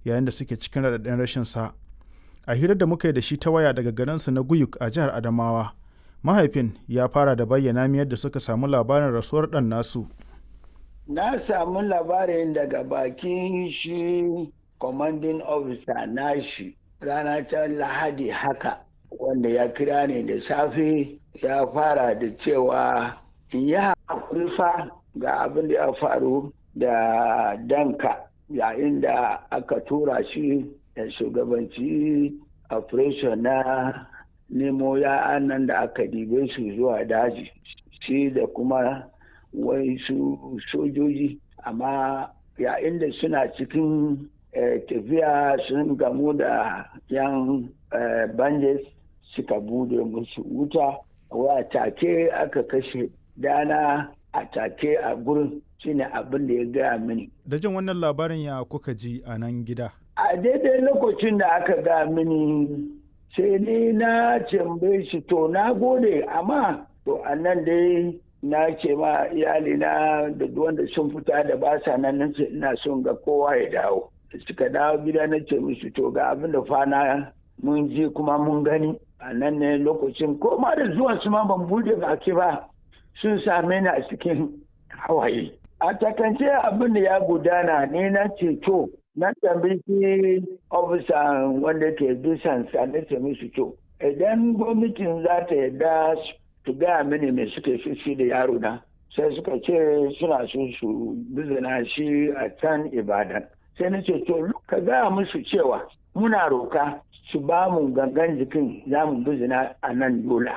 yayin da suke cikin raɗaɗin rashin sa a hirar da muka yi da shi ta waya daga garinsu na guyuk a jihar adamawa mahaifin ya fara da bayyana mi yadda suka samu labarin rasuwar ɗan nasu na samu labarin daga bakin shi commanding officer nashi rana ta lahadi haka wanda ya kira ni da safe ya fara da cewa in yi haƙuri fa ga abin da ya faru da danka yayin da aka tura shi da shugabanci operation na nemo ya'an nan da aka dibe su zuwa daji shi da kuma wai su sojoji amma yayin da suna cikin tafiya sun gamu da yan banjes suka bude musu wuta wa take aka kashe dana a take a gurin shine abin da ya gaya mini da jin wannan labarin ya kuka ji a nan gida a daidai lokacin da aka gaya mini sai ni na cembe shi to na gode amma to a nan dai na ce ma iyalina da wanda sun fita da ba sa nan nace ina son ga kowa ya dawo suka dawo gida na ce musu to ga abin da fana mun ji kuma mun gani a nan ne lokacin ko ma da zuwan su ma ban bude baki ba sun same ni a cikin hawaye a takance abin da ya gudana ne na ce to na tambayi ofisa wanda ke bisan sa na ce musu to idan gwamnatin za ta yarda su gaya mini me suke shi da yaro na sai suka ce suna so su bizina shi a can ibadan sai na ce to ka gaya musu cewa muna roka su ba mu gangan jikin za mu bizina a nan yola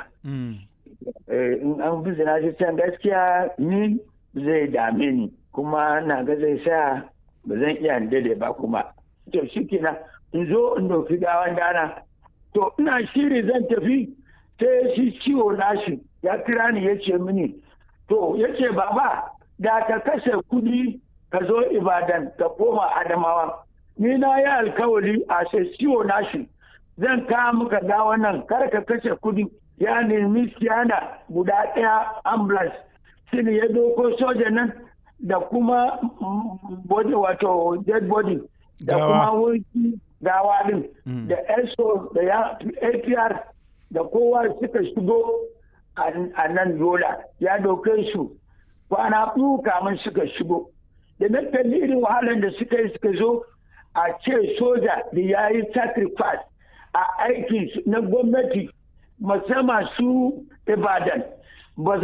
in an bizina shi can gaskiya ni zai dame ni kuma na ga zai sa ba zan iya dade ba kuma to shi kenan in zo in dauki gawan dana to ina shiri zan tafi sai shi ciwo nashi ya kira ni ya ce mini to ya ce baba da ka kashe kudi ka zo ibadan ka koma adamawa ni na yi alkawari a sai ciwo nashi zan kawo muka ga wannan kar ka kashe kudi ya nemi siyana guda ɗaya ambulance shine ya doko soja nan da kuma body wato dead body da kuma wurki gawa din da eso da ya apr da kowa suka shigo a nan yola ya doke su kwana biyu kamun suka shigo da na kalli irin wahalar da suka yi suka zo a ce soja da ya yi sacrifice a aiki na gwamnati musamman su ibadan ba